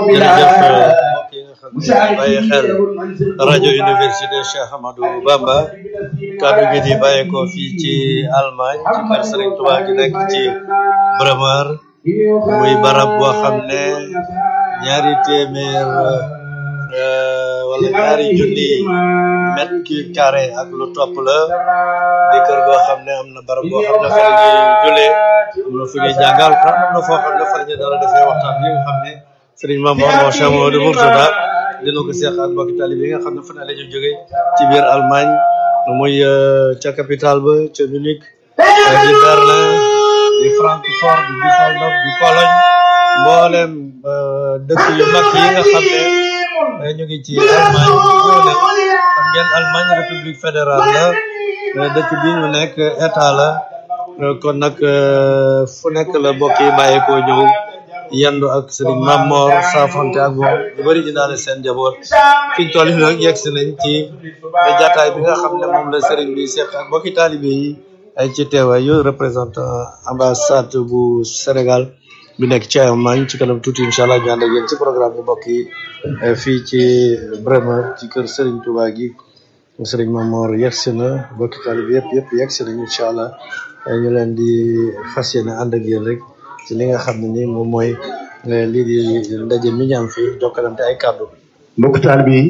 jërëjëf mbokk yi nga xam ne bàyyi xel rajo université Cheikh Ahmadou Bamba kàddu gi di bàyyeekoo fii ci Allemagne ci kër Serigne Touba gi nekk ci Bremer muy barab boo xam ne ñaari téeméer wala ñaari junni mètre carré ak lu topp la di kër goo xam ne am na barab boo xam ne fa la ñuy julee am na fu ñuy jàngal am na foo xam ne fa la ñuy dara defee waxtaan yi nga xam ne Serigne Mame Mor Cheikh Mamadou Mourtada dina ko seex ak mbokki talib yi nga xam ne fu ne la ñu jógee ci biir Allemagne muy ca capitale ba ca Munich di Berlin di Francfort di Düsseldorf di Cologne mboolem dëkk yu mag yi nga xam ne ñu ngi ci Allemagne ñëw nañ xam ngeen Allemagne république fédérale la dëkk bi ñu nekk état la kon nag fu nekk la mbokk yi bàyyeekoo ñëw yendu ak Serigne Mame Mor saafonte ak moom ñu bëri indaale seen njaboot fi ñu toll nii nag yegg si nañ ci jataay bi nga xam ne moom la Serigne bi seq ak mbokki taalibe yi ay ci teewaayu représentant ambassade bu Sénégal bi nekk ci Allemagne ci kanam tuuti incha allah ñu ànd ak yéen ci programme bu mbokk yi fii ci Bremer ci kër Serigne Touba gi Serigne Mame Mor yegg si na mbokki taalibe yëpp yëpp yegg si nañ incha allah ñu leen di fas yéene ànd ak yéen rek. ci li nga xam ne ni moom mooy lii di ndaje mi ñu am fii jokkalante ay kàddu mbokk taal bi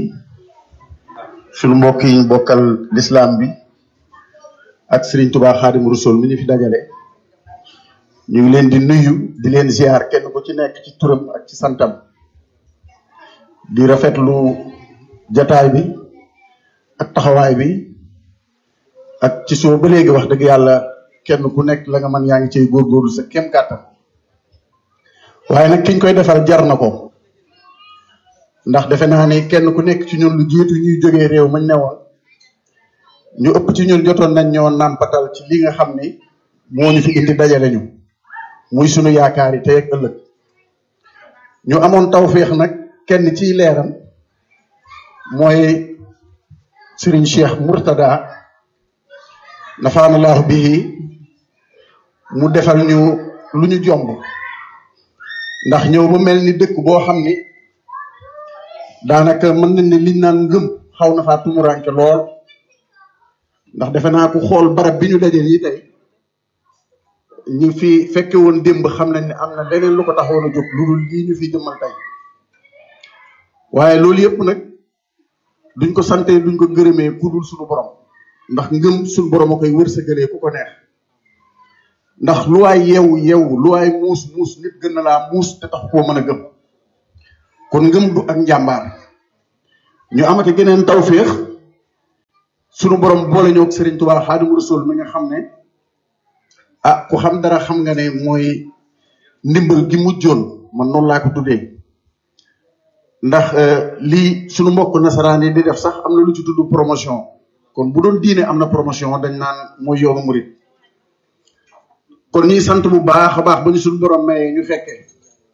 sunu mbokk yi ñu bokkal lislaam bi ak Serigne Touba Xaadim Rasul mi ñu fi dajale ñu ngi leen di nuyu di leen ziar kenn ku ci nekk ci turam ak ci santam di rafetlu jataay bi ak taxawaay bi ak ci soo ba léegi wax dëgg yàlla kenn ku nekk la nga mën yaa ngi cay góorgóorlu sa kem kàttan waaye nag kiñ koy defal jar na ko ndax defe naa ne kenn ku nekk ci ñun lu jiitu ñuy jógee réew mañ ne woon ñu ëpp ci ñun jotoon nañ ñoo nàmpatal ci li nga xam ni moo ñu fi indi dajale ñu muy sunu yaakaar yi tey ak ëllëg ñu amoon tawféex nag kenn ciy leeram mooy Serigne Cheikh Mourtada nafaanallahu bii mu defal ñu lu ñu jomb ndax ñëw ba mel ni dëkk boo xam ni daanaka mën nañ ne liñ naan ngëm xaw na faa tumuranke lool ndax defe naa ku xool barab bi ñu dajeel yi tey ñu fi fekke woon démb xam nañ ne am na leneen lu ko taxoon a jóg lu dul lii ñu fi jëmmal tey waaye loolu yëpp nag duñ ko sante duñ ko gërëmee ku dul suñu borom ndax ngëm suñu borom a koy wërsëgalee ku ko neex ndax lu waay yeewu yeewu lu waay muus muus nit gën na laa muus te tax koo mën a gëm kon ngëm du ak njàmbaar ñu amati geneen tawféex sunu borom boole ñoo ak Serigne Touba Xaadimu Rasuul mi nga xam ne ah ku xam dara xam nga ne mooy ndimbal gi mujjoon man noonu laa ko tuddee ndax lii sunu mbokk nasaraan yi di def sax am na lu ci tudd promotion kon bu doon diine am na promotion dañ naan mooy yoonu murit kon ñuy sant bu baax a baax ba ñu suñu borom mayee ñu fekkee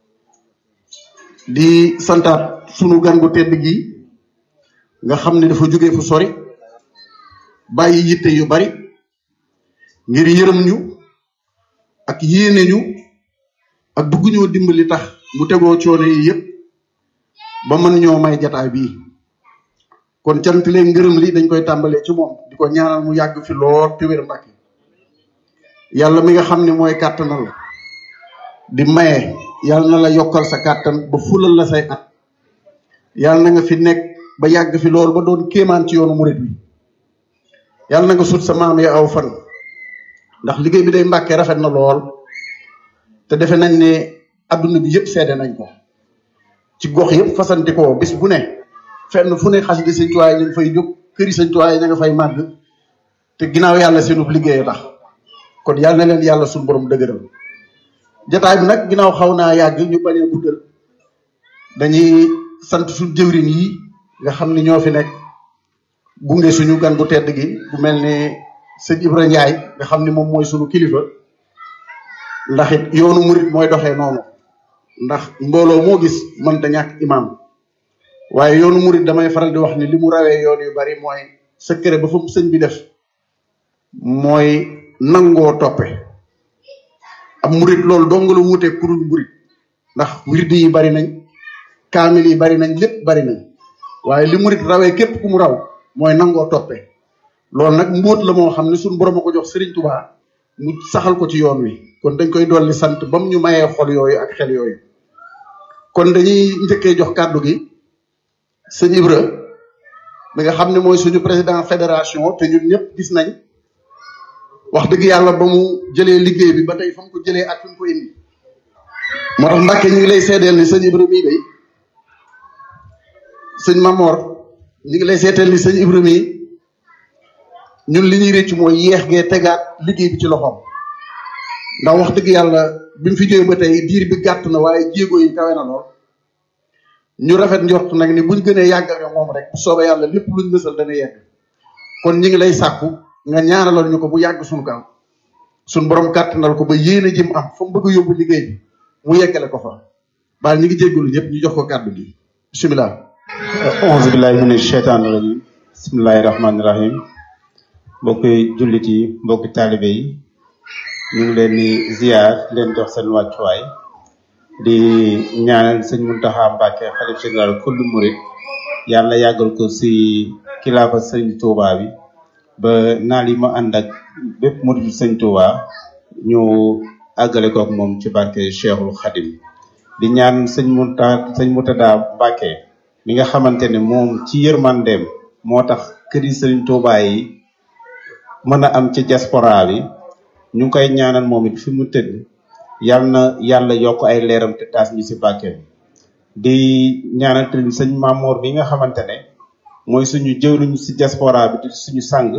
di santaat sunu gan gu tedd gi nga xam ne dafa jógee fu sori bàyyi yitte yu bari ngir yërëm ñu ak yéene ñu ak bëgg ñoo dimbali tax mu tegoo coono yi yëpp ba mën ñoo may jataay bii kon cant leen ngërëm li dañ koy tàmbalee ci moom di ko ñaanal mu yàgg fi lool te wér mbàkke yàlla mi nga xam ne mooy kàttanal di maye yàlla na la yokkal sa kàttan ba fulal la say at yàlla na nga fi nekk ba yàgg fi lool ba doon kéemaan ci yoonu murit bi yàlla na nga sut sa maam ya aw fan ndax liggéey bi day mbàkke rafet na lool te defe nañ ne adduna bi yëpp seede nañ ko ci gox yëpp fasanti ko bis bu ne fenn fu ne xas di sëñ tuwaay ñu ngi fay jóg këri sëñ tuwaay ña nga fay màgg te ginnaaw yàlla seenub liggéey tax kon yàlla na leen yàlla suñu borom dëgëral jataay bi nag ginnaaw xaw naa yàgg ñu bañ a guddal dañuy sant suñu jëwrin yi nga xam ni ñoo fi nekk gunge suñu gan gu tedd gi bu mel ni sëñ Ibra Njaay nga xam ni moom mooy suñu kilifa ndax it yoonu murit mooy doxee noonu ndax mbooloo moo gis mënta ñàkk imam waaye yoonu murit damay faral di wax ni li mu rawee yoon yu bari mooy secret ba fa sëñ bi def mooy nangoo toppe ab murit loolu dong la wuutee kurul murit ndax wirdi yi bari nañ kaamil yi bari nañ lépp bari nañ waaye li murit rawee képp ku mu raw mooy nangoo toppee loolu nag mbóot la moo xam ne suñu borom a ko jox Serigne Touba mu saxal ko ci yoon wi kon dañ koy dolli sant ba mu ñu mayee xol yooyu ak xel yooyu kon dañuy njëkkee jox kàddu gi sëñ Ibra mi nga xam ne mooy suñu président fédération te ñun ñëpp gis nañ wax dëgg yàlla ba mu jëlee liggéey bi ba tey fa mu ko jëlee ak fi mu ko indi moo tax Mbàkke ñu ngi lay seedeel ni sëñ Ibra mii day sëñ Mamor ñu ngi lay seedeel ni sëñ Ibra mii ñun li ñuy réccu mooy yeex gee tegaat liggéey bi ci loxoom ndax wax dëgg yàlla bi mu fi jógee ba tey diir bi gàtt na waaye jéego yi kawe na lool ñu rafet njort nag ni buñ gënee yàgg ak moom rek bu soobee yàlla lépp luñ mësal dana yegg kon ñi ngi lay sàkku nga ñaanalal ñu ko bu yàgg suñu kanam suñu borom kàttanal ko ba yéene jëm am fa mu bëgg a yóbbu liggéey bi mu yeggale ko fa baal ñi ngi jéggalu ñëpp ñu jox ko kàddu gi bisimilah auzu billahi mina sheytaani rajim bismillahi rahmaani rahim mbokki jullit yi mbokki taalibe yi ñu ngi leen di ziar leen jox seen wàccuwaay di ñaanal sëñ Muntaxa Mbàkke xalif général kullu murit yàlla yàggal ko si kilaafa sëñ Tuuba bi ba naal yi ma ànd ak bépp murit sëñ Tuuba ñu àggale kook moom ci barke Cheikhul Xadim di ñaan sëñ Muntaxa sëñ Murtada Mbàkke mi nga xamante ne moom ci yërmandeem moo tax këri sëñ Tuuba yi mën a am ci diaspora bi ñu ngi koy ñaanal moom it fi mu tëdd yal na yàlla yokk ay leeram te taas ñu si bàkkeem di ñaanal tamit sëñ Mamoor bi nga xamante ne mooy suñu jëwriñ si diaspora bi di suñu sàng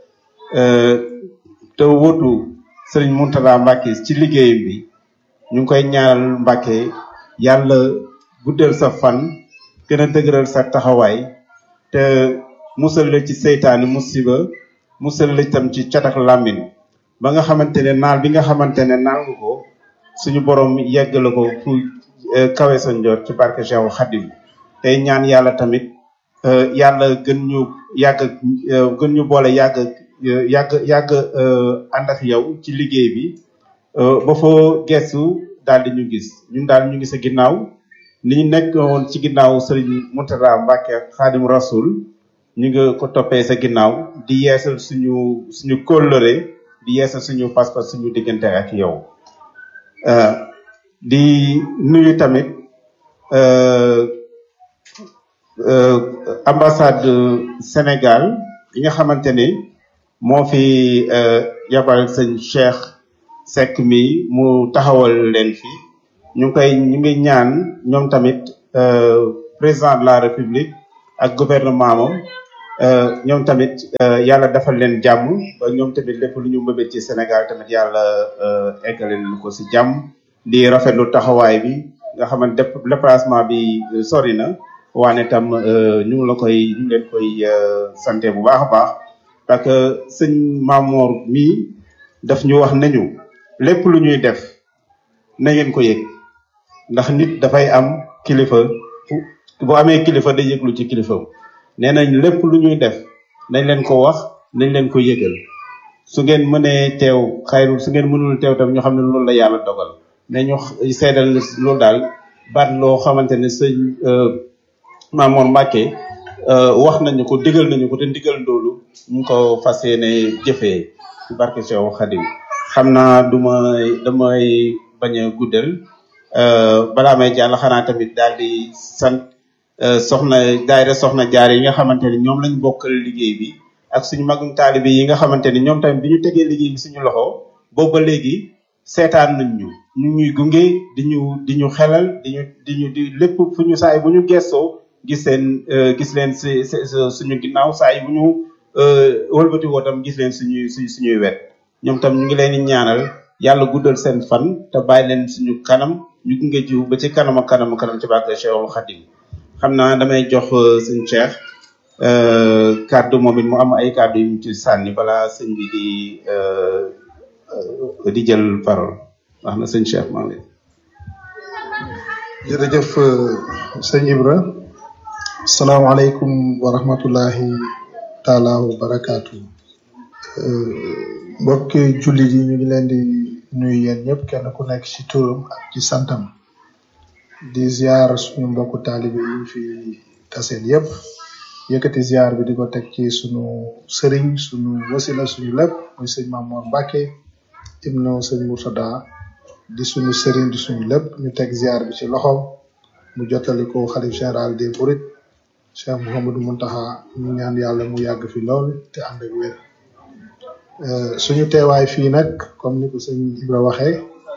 te wutu sëriñ Muntada Mbàkke ci liggéeyam bi ñu ngi koy ñaanal Mbàkke yàlla guddal sa fan gën a dëgëral sa taxawaay te musal la ci seytaani musiba musal la itam ci catak làmmin ba nga xamante ne naal bi nga xamante ne naal nga ko suñu borom yeggale ko fu kawe sa njort ci barke Cheikh Khadim tey ñaan yàlla tamit yàlla gën ñu yàgg gën ñu boole yàgg yàgg yàgg ànd ak yow ci liggéey bi ba foo gestu daal di ñu gis ñun daal ñu ngi sa ginnaaw ni ñu nekk woon ci ginnaaw Serigne Mourtada Mbacke Khadim Rasoul ñu ngi ko toppee sa ginnaaw di yeesal suñu suñu kóllëre di yeesal suñu pas-pas suñu diggante ak yow di nuyu tamit ambassade Sénégal yi nga xamante ni moo fi yabal sëñ Cheikh Seck mi mu taxawal leen fi ñu ngi koy ñu ngi ñaan ñoom tamit président de la République ak gouvernement moom ñoom tamit yàlla defal leen jàmm ba ñoom tamit lépp lu ñu mbëbët ci Sénégal tamit yàlla eggale leen ko si jàmm di rafetlu taxawaay bi nga xamante déplacement bi sori na waane tam ñu ngi la koy ñu ngi leen koy santé bu baax a baax parce que sëñ Mamour mii daf ñu wax nañu lépp lu ñuy def na ngeen ko yëg ndax nit dafay am kilifa bu amee kilifa day yëglu ci kilifam nee nañ lépp lu ñuy def nañ leen ko wax nañ leen ko yëgal su ngeen mënee teew xayrul su ngeen mënul teew tam ñu xam ne loolu la yàlla dogal ne ñu seedal loolu daal baat loo xamante ne sëñ Mamour Mbacke wax nañu ko digal nañu ko te ndigal loolu ñu ngi ko fas yéene jëfee ci barke Cheikh Khadim xam naa du may damay bañ a guddal balaa may jàll xanaa tamit daal di sant soxna daayira soxna jaar yi nga xamante ne ñoom lañ bokkal liggéey bi ak suñu magum taalibe yi nga xamante ne ñoom tamit bi ñu tegee liggéey bi suñu loxo boobu ba léegi seetaan nañ ñu ñu ñuy gunge di ñu di ñu xelal di ñu di ñu di lépp fu ñu saay bu ñu gestoo gis seen gis leen si suñu ginnaaw saay bu ñu wëlbati woo tam gis leen suñuy suñ suñuy wet ñoom tam ñu ngi leen di ñaanal yàlla guddal seen fan te bàyyi leen suñu kanam ñu gunge jiw ba ci kanam ak kanam kanam ci barke Cheikhul Khadim xam naa damay jox sëñ Cheikh kàddu moom it mu am ay kàddu yu mu ci sànni balaa sëñ bi di di jël parole wax na sëñ Cheikh maa ngi jërëjëf sëñ Ibra salaamaaleykum wa rahmatullahi taala wa barakaatu mbokki jullit yi ñu ngi leen di nuyu yéen ñëpp kenn ku nekk ci turam ak ci santam di ziar suñu mbokku taalibe yi ñu fi taseel yépp yëkkati ziar bi di ko teg ci suñu sëriñ suñu wasila suñu lépp muy sëñ Mamour Mbacke ibnu sëñ Murtada di suñu sëriñ di suñu lépp ñu teg ziar bi ci loxoom mu jottali ko xalif général des Mourides Cheikh Mouhamadou Mountakha ñu ñaan yàlla mu yàgg fi lool te ànd ak wér suñu teewaay fii nag comme ni ko sëñ Ibra waxee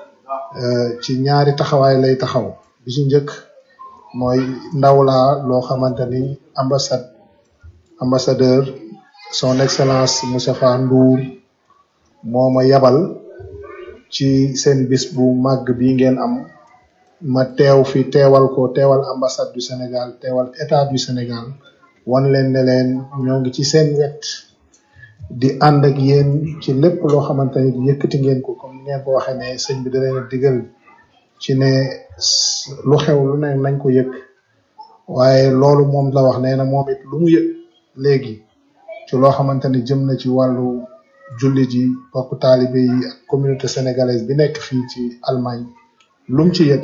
ci ñaari taxawaay lay taxaw bi ci njëkk mooy ndaw laa loo xamante ni ambassade ambassadeur son excellence Moustapha Ndour moo ma yabal ci seen bis bu màgg bi ngeen am ma teew fi teewal ko teewal ambassade du Sénégal teewal état du Sénégal wan leen ne leen ñoo ngi ci seen wet di ànd ak yéen ci lépp loo xamante ni yëkkati ngeen ko comme ngeen ko waxee ne sëñ bi da leen a digal ci ne lu xew lu ne nañ ko yëg waaye loolu moom la wax nee na moom it lu mu yëg léegi ci loo xamante ni jëm na ci wàllu jullit yi bokk taalibe yi ak communauté sénégalaise bi nekk fii ci Allemagne lu mu ci yëg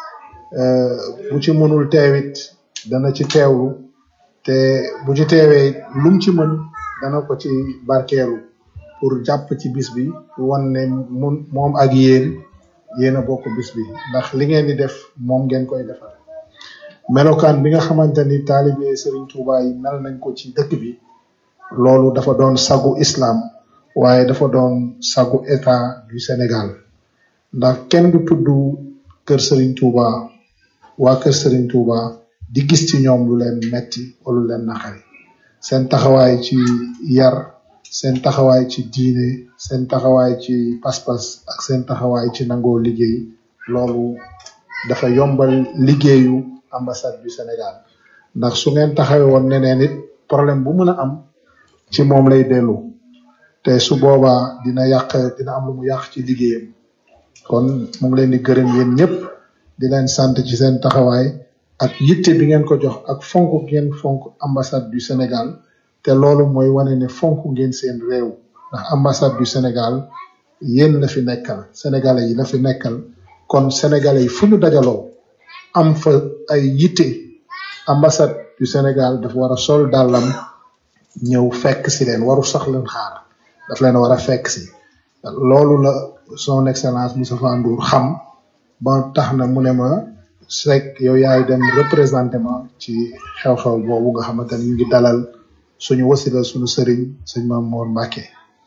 bu ci mënul teewit dana ci teewlu te bu ci teewee lu mu ci mën dana ko ci barkeelu pour jàpp ci bis bi wan ne mun moom ak yéen yéen a bokk bis bi ndax li ngeen di def moom ngeen koy defal melokaan bi nga xamante ni taalibe Serigne Touba yi mel nañ ko ci dëkk bi loolu dafa doon sagu islam waaye dafa doon sagu état du Sénégal ndax kenn du tudd kër Serigne Touba waa kër Serigne Touba di gis ci ñoom lu leen metti wala lu leen naqari seen taxawaay ci yar seen taxawaay ci diine seen taxawaay ci pas-pas ak seen taxawaay ci nangoo liggéey loolu dafa yombal liggéeyu ambassade du Sénégal ndax su ngeen taxawee woon neneen it problème bu mën a am ci moom lay dellu te su boobaa dina yàq dina am lu mu yàq ci liggéeyam kon mu ngi leen di gërëm yéen ñëpp di leen sant ci seen taxawaay ak yitte bi ngeen ko jox ak fonk ngeen fonk ambassade du Sénégal te loolu mooy wane ne fonk ngeen seen réew ndax ambassade du Sénégal yéen la fi nekkal sénégalais yi la fi nekkal kon sénégalais yi fu ñu dajaloo am fa ay yitte ambassade du Sénégal dafa war a sol dàllam ñëw fekk si leen waru sax leen xaar daf leen war a fekk si loolu la son excellence Moustapha Ndour xam ba tax na mu ne ma Seck yow yaay dem représenté ma ci xew-xew boobu nga xamante ni ñu ngi dalal suñu wasila suñu sëriñ sëñ Maam Mor Mbacke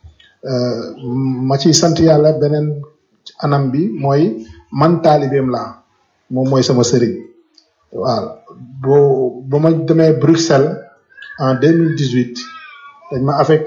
ma ciy sant yàlla beneen anam bi mooy man taalibeem laa moom mooy sama sëriñ waaw boo ba ma demee Bruxelles en 2018 dañ ma affecté